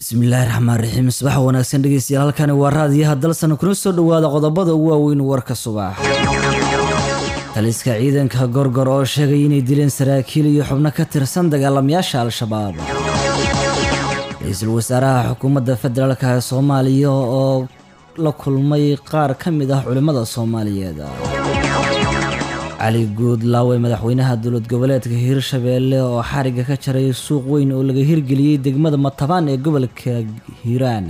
bismillaahi raxmaan raxiim subax wanaagsan dhegeystayaal halkani waa raadiyaha dalsan kuna soo dhowaada qodobada ugu waaweyn warka subax taliska ciidanka gorgor oo sheegay inay dileen saraakiil iyo xubno ka tirsan dagaalamayaasha al-shabaab ra-iisul wasaaraha xukuumadda federaalk ee soomaaliya oo la kulmay qaar ka mid ah culimmada soomaaliyeed cali guudlaawe madaxweynaha dowlad goboleedka hiirshabeelle oo xariga ka jaray suuq weyn oo laga hirgeliyey degmada matabaan ee gobolka hiiraan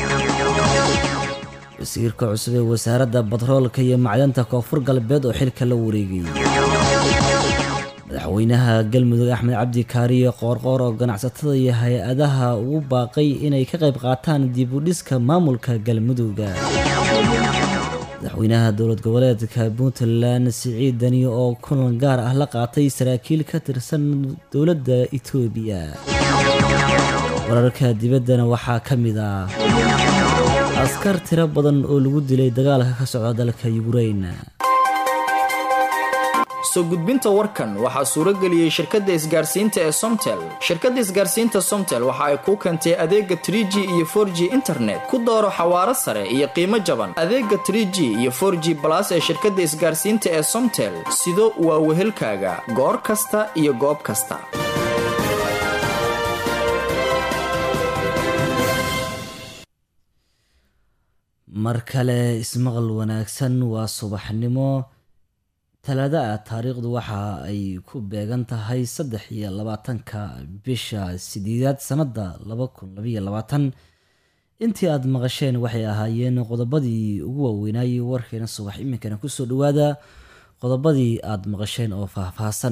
wasiirka cusub ee wasaaradda batroolka iyo macdanta koonfur galbeed oo xilka la wareegay madaxweynaha galmudug axmed cabdi kaariye qoorqoor oo ganacsatada iyo hay-adaha ugu baaqay inay ka qayb qaataan dib u dhiska maamulka galmudugga madaxweynaha dowlad goboleedka puntland siciid dani oo kulan gaar ah la qaatay saraakiil ka tirsan dowladda itoobiya wararka dibaddana waxaa ka mid ah askar tiro badan oo lagu dilay dagaalka ka socda dalka yukrain soo gudbinta warkan waxaa suurageliyey shirkadda isgaarsiinta ee somtel shirkadda isgaarsiinta somtel waxa ay kuu keentay adeega tr g iyo for g internet ku dooro xawaaro sare iyo qiimo jaban adeega tr g iyo for g balas ee shirkadda isgaarsiinta ee somtel sido waa wehelkaaga goor kasta iyo goob kasta mar kale ismaqal wanaagsan waa subaxnimo talaada ah taariikhdu waxa ay ku beegan tahay saddex iyo labaatanka bisha sideedaad sanada laba kun labaiyo labaatan intii aada maqasheen waxay ahaayeen qodobadii ugu waaweynayay warkeena subax iminkana kusoo dhawaada qodobadii aada maqasheen oo faahfaahsan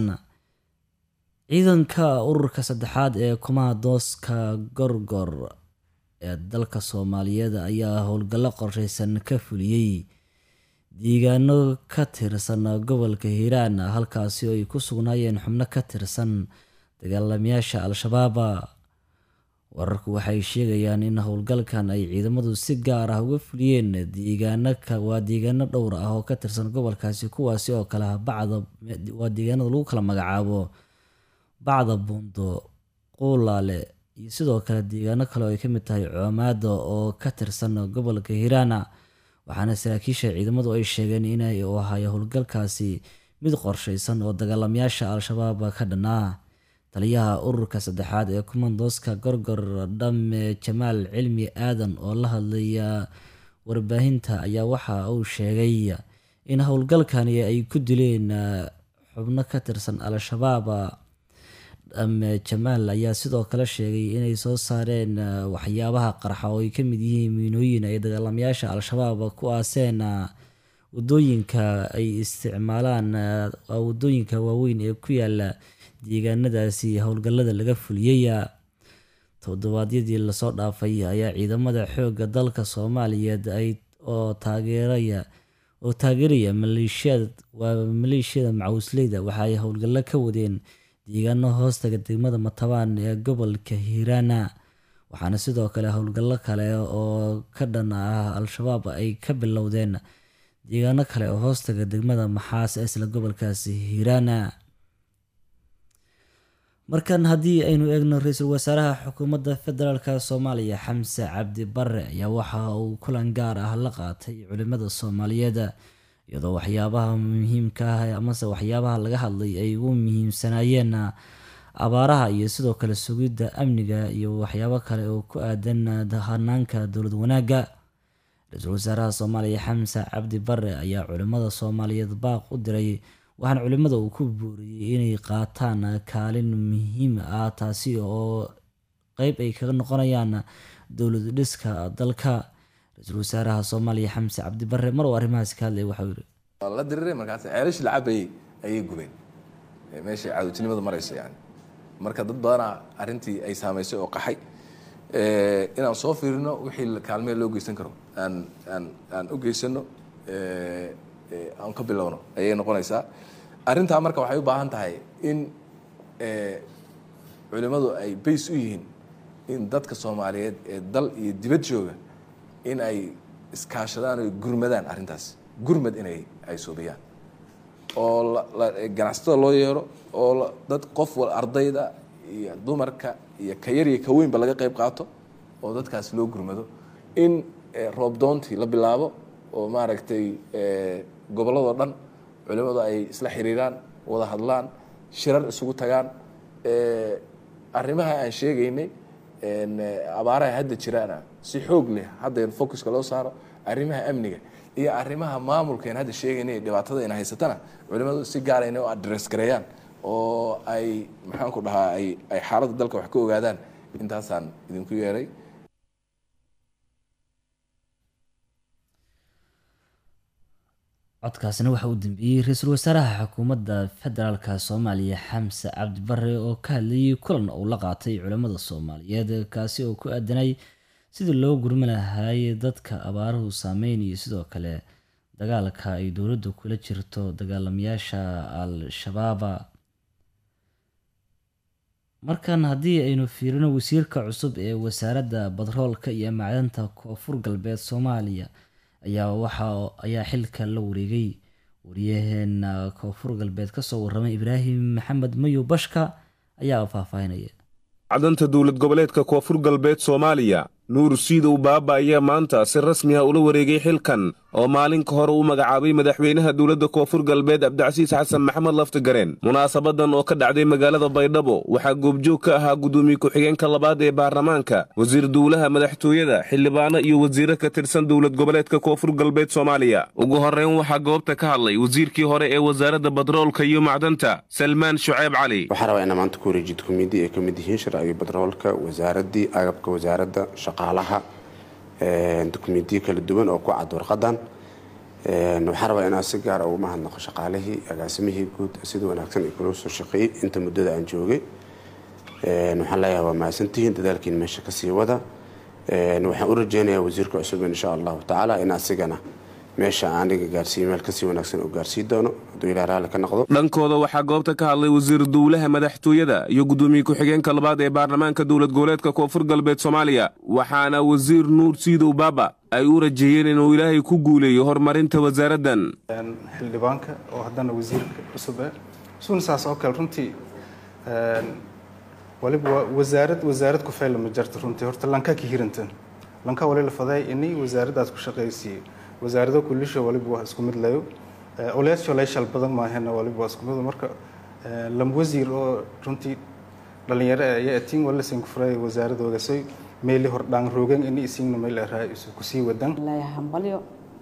ciidanka ururka saddexaad ee kumaadooska gorgor ee dalka soomaaliyeed ayaa howlgallo qorsheysan ka fuliyey deegaano ka tirsan gobolka hiiraan halkaasi oo ay ku sugnaayeen xubno ka tirsan dagaalamayaasha al-shabaab wararku waxay sheegayaan in howlgalkan ay ciidamadu si gaar ah uga fuliyeen deegaanowaa deegaano dhowr ah oo ka tirsan gobolkaasi kuwaasi oo kale bacda waa deegaanada lagu kala magacaabo bacda buundo quulaale iyo sidoo kale deegaano kale oo ay ka mid tahay coomaada oo ka tirsan gobolka hiiraan waxaana saraakiisha ciidamadu ay sheegeen inay u ahayo howlgalkaasi mid qorsheysan oo dagaalamayaasha al-shabaab ka dhanaa taliyaha ururka saddexaad ee kumandooska gorgor dhamme jamaal cilmi aadan oo la hadlaya warbaahinta ayaa waxa uu sheegay in howlgalkani ay ku dileen xubno ka tirsan al-shabaab dhamme jamaal ayaa sidoo kale sheegay inay soo saareen waxyaabaha qarxa oo ay ka mid yihiin miinooyin ay dagaalamayaasha al-shabaab ku aaseen wadooyinka ay isticmaalaan wadooyinka waaweyn ee ku yaala deegaanadaasi howlgallada laga fuliyey toddobaadyadii lasoo dhaafay ayaa ciidamada xoogga dalka soomaaliyeed ay oo taageeraya oo taageeraya maleeshiyad waa maleeshiyada macawisleyda waxa ay howlgallo ka wadeen deegaano hoostaga degmada matabaan ee gobolka hiiraana waxaana sidoo kale howlgallo kale oo ka dhan ah al-shabaab ay ka bilowdeen deegaano kale oo hoostaga degmada maxaas ee isla gobolkaasi hiiraana markan haddii aynu eegno ra-iisul wasaaraha xukuumadda federaalk soomaaliya xamse cabdi bare ayaa waxa uu kulan gaar ah la qaatay culimada soomaaliyeed iyadoo waxyaabaha muhiimka ah amase waxyaabaha laga hadlay ay ugu muhiimsanaayeen abaaraha iyo sidoo kale sugidda amniga iyo waxyaabo kale oo ku aadan hanaanka dowlad wanaagga ra-iisul wasaaraha soomaaliya xamse cabdi bare ayaa culimada soomaaliyeed baaq u diray waxaana culimada uu ku booriyey inay qaataan kaalin muhiim ah taasi oo qeyb ay kaga noqonayaan dowlad dhiska dalka ra-iisul wasaaraha soomaaliya xamse cabdi bare mar uu arrimahaasi ka hadlay waxau yiri la diriray markaas ceelash la cabayay ayay gubeen meeshay caadowtinimada marayso yani marka dad badanaa arrintii ay saamaysay oo qaxay inaan soo fiirino wixii kaalmee loo geysan karo aan aan aan u geysano aan ka bilowno ayay noqonaysaa arrintaa marka waxay u baahan tahay in culimmadu ay bays u yihiin in dadka soomaaliyeed ee dal iyo dibad jooga in ay iskaashadaan o gurmadaan arrintaas gurmad inay ay soobiyaan oo ganacsatada loo yeero oo dad qof wal ardayda iyo dumarka iyo ka yar iyo ka weynba laga qayb qaato oo dadkaas loo gurmado in roobdoontii la bilaabo oo maaragtay gobolladoo dhan culimmadu ay isla xiriiraan wada hadlaan shirar isugu tagaan arrimaha aan sheegaynay abaaraha hadda jiraana si xoog leh hadda focuska loo saaro arrimaha amniga iyo arrimaha maamulkaen hadda sheegaynay dhibaatada ina haysatana culimmadu si gaara inay u address gareeyaan oo ay maxaanku dhahaa ay ay xaaladda dalka wax ka ogaadaan intaasaan idinku yeeray codkaasina waxa uu dambeeyey ra-iisul wasaaraha xukuumadda federaalka soomaaliya xamse cabdi bare oo ka hadlayay kulan uu la qaatay culimmada soomaaliyeed kaasi oo ku aadanay sidii loo gurmi lahaay dadka abaaruhu saameynayo sidoo kale dagaalka ay dowladdu kula jirto dagaalamayaasha al-shabaaba markan haddii aynu fiirino wasiirka cusub ee wasaaradda batroolka iyo macdanta koonfur galbeed soomaaliya ayaa waxa ayaa xilka la wareegay wariyaheena koonfur galbeed kasoo waramay ibraahim maxamed mayo bashka ayaa faahfaahinaya cadanta dowlad goboleedka koonfur galbeed soomaaliya nuur siidow baaba ayaa maanta si rasmi ah ula wareegay xilkan oo maalin ka hore uu magacaabay madaxweynaha dowladda koonfur galbeed cabdicasiis xasan maxamed laftigareen munaasabadan oo ka dhacday magaalada baydhabo waxaa goobjoog ka ahaa guddoomiye ku-xigeenka labaad ee baarlamaanka wasiir duulaha madaxtooyada xildhibaano iyo wasiiro ka tirsan dowlad goboleedka koonfur galbeed soomaaliya ugu horreyn waxaa goobta ka hadlay wasiirkii hore ee wasaaradda batroolka iyo macdanta salmaan shuceyb cali waxaa rabaa inaa maanta ku wareejid komidi ay ka mid yihiin sharciga batroolka wasaaraddii agabka wasaaradda shaqaalaha dukumentiyo kala duwan oo ku cad warqadan waxaan rabaa inaan si gaara ugu mahadnaqo shaqaalihii agaasimihii guud sida wanaagsan ay kula soo shaqeeyey inta muddada aan joogay waxaan leeyahay waa mahadsantihiin dadaalkiin meesha kasii wada waxaan u rajeynayaa wasiirka cusub insha allahu tacaala in asigana meesha aniga gaarsiiyo meel kasii wanaagsan uu gaarsii doono hadduu ilaa raalli ka noqdo dhankooda waxaa goobta ka hadlay wasiir duulaha madaxtooyada iyo guddoomiye ku-xigeenka labaad ee baarlamaanka dowlad goboleedka koonfur galbeed soomaaliya waxaana wasiir nuur siidow baaba ay u rajeeyeen inuu ilaahay ku guuleeyo horumarinta wasaaraddan xildhibaanka oo haddana wasiirka cusub ah isuna saas oo kale runtii waliba waa wasaarad wasaarad ku fayla ma jarto runtii horta lanka ka hirantan lanka wali la faday inay wasaaraddaas ku shaqaysiiyo wasaarado kulisha waliba waa isku mid layo oleesho leeshal badan maahena waliba waa isku mid marka lam wasiir oo runtii dhalinyaro ayaa atiin wala sin ku furay wasaaradoogasay meeli hor dhaan roogan ini isiingna meel araa isu kusii wadan hambalyo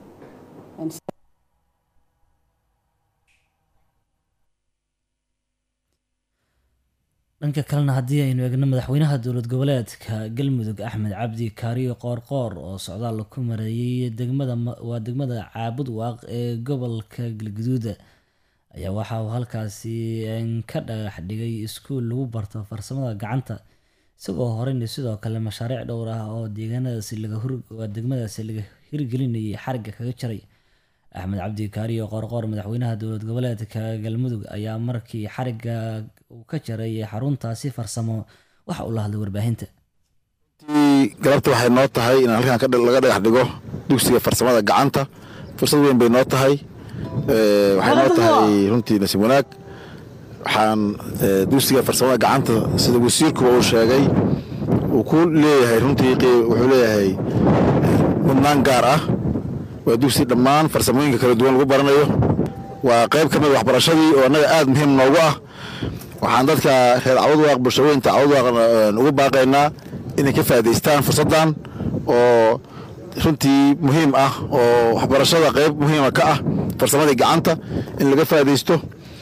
dhanka kalena haddii aynu eegno madaxweynaha dowlad goboleedka galmudug axmed cabdi kaariyo qoorqoor oo socdaal ku mareeyay degmada waa degmada caabud waaq ee gobolka galguduuda ayaa waxa uu halkaasi ka dhagax dhigay iskuul lagu barto farsamada gacanta isagoo horeyna sidoo kale mashaariic dhowr ah oo deegaanadaasi lagawaa degmadaasi laga hirgelinayay xarigga kaga jaray axmed cabdi kaariyo qoorqoor madaxweynaha dowlad goboleedka galmudug ayaa markii xarigga uu ka jaray xaruntaasi farsamo waxa uu la hadlay warbaahinta galabta waxay noo tahay in halkan laga dhagax dhigo dugsiga farsamada gacanta fursad weyn bay noo tahay waxay noo tahay runtii nasiib wanaag waxaan dugsiga farsamada gacanta sida wasiirkuba uu sheegay uu ku leeyahay runtii wuxuu leeyahay mudnaan gaar ah waa dugsi dhammaan farsamooyinka kala duwan lagu baranayo waa qayb ka mid waxbarashadii oo annaga aad muhiim noogu ah waxaan dadka reer cawdwaaq bulshaweynta cawdwaaq ugu baaqaynaa inay ka faa'idaystaan fursaddan oo runtii muhiim ah oo waxbarashada qayb muhiima ka ah farsamadii gacanta in laga faa'iidaysto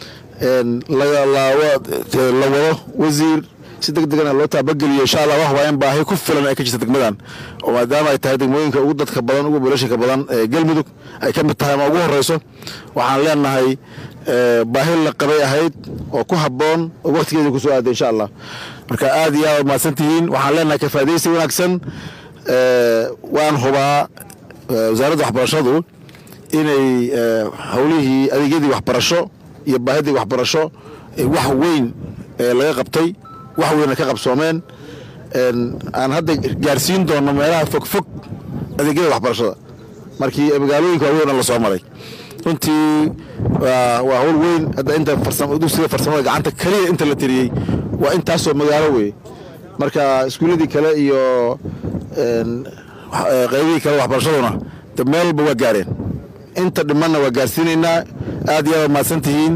la wado wasiir si deg degana loo taabageliyo insha allah wax waa in baahi ku filan ay ka jirta degmadan oo maadaama ay tahay degmooyinka ugu dadka badan ugu bulashinka badan ee galmudug ay ka mid tahay ama ugu horeyso waxaan leenahay baahi la qabay ahayd oo ku habboon oo waktigeeda kusoo aaday insha allah marka aad iyo aad mahadsan tihiin waxaan leenahay kafaadaysi wanaagsan waan hubaa wasaaradda waxbarashadu inay howlihii adeegyadii waxbarasho iyo baahidii waxbarasho wax weyn laga qabtay wax weyna ka qabsoomeen aan hadda gaarsiin doono meelaha fogfog adeegyada waxbarashada markii magaalooyinka waaweyn la soo maray runtii waa hawl weyn hadda inta dugsiga farsamada gacanta keliya inta la tiriyey waa intaasoo magaalo wey marka iskuulladii kale iyo qaybihii kale waxbarashaduna de meel walba waa gaareen inta dhimanna waa gaarsiinaynaa aad iyo aad mahadsan tihiin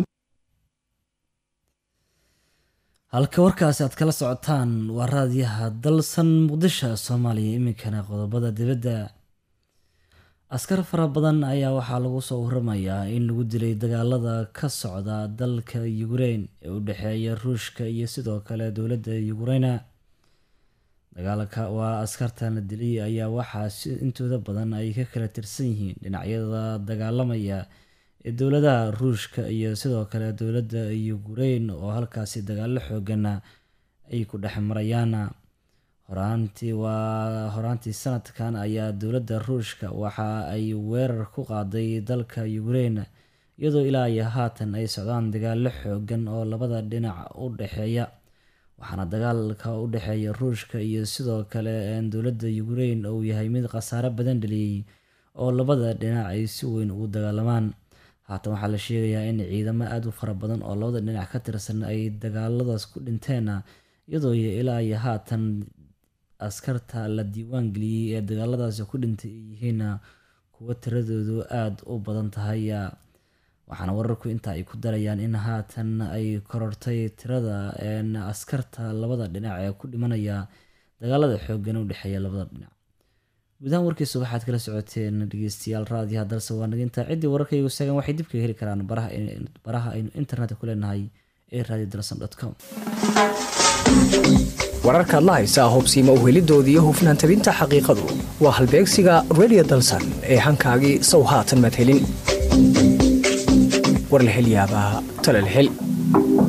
halka warkaasi aad kala socotaan waa raadiyaha dalsan muqdisho soomaaliya iminkana qodobada dibadda askar fara badan ayaa waxaa lagu soo waramayaa in lagu dilay dagaalada ka socda dalka yukrain ee u dhexeeya ruushka iyo sidoo kale dowladda yukraina dagaalka waa askartan la dilay ayaa waxaa si intooda badan ay ka kala tirsan yihiin dhinacyada dagaalamaya ee dowladaha ruushka iyo sidoo kale dowladda yukrain oo halkaasi dagaalo xoogana ay ku dhex marayaan horaantii waa horaantii sanadkan ayaa dowladda ruushka waxa ay weerar ku qaaday dalka yukrain iyadoo ilaa iyo haatan ay socdaan dagaalo xoogan oo labada dhinac u dhexeeya waxaana dagaalka u dhexeeya ruushka iyo sidoo kale dowladda yukrain uu yahay mid khasaare badan dhaliyey oo labada dhinac ay si weyn ugu dagaalamaan haatan waxaa la sheegayaa in ciidamo aada u fara badan oo labada dhinac ka tirsan ay dagaaladaas ku dhinteen iyadoo ilaa iyo haatan askarta la diiwaan geliyey ee dagaaladaasi ku dhintay ay yihiin kuwo tiradoodu aada u badan tahay waxaana wararku intaa ay ku darayaan in haatan ay korortay tirada askarta labada dhinac ee ku dhimanaya dagaalada xoogan u dhexeeya labada dhinac guudahaan warkiisa waxaad kala socoteen dhegeystayaal raadiyaha dalse waa naginta ciddii wararkaygu sagan waxay dib kaga heli karaan baraha aynu internetka ku leenahay ee radio dalson com wararkaad la haysaa hubsiima u helidoodii iyo hufnaan tabinta xaqiiqadu waa halbeegsiga redio dalsan ee hankaagii sow haatan madhelin war la hel yaabaa tala la hel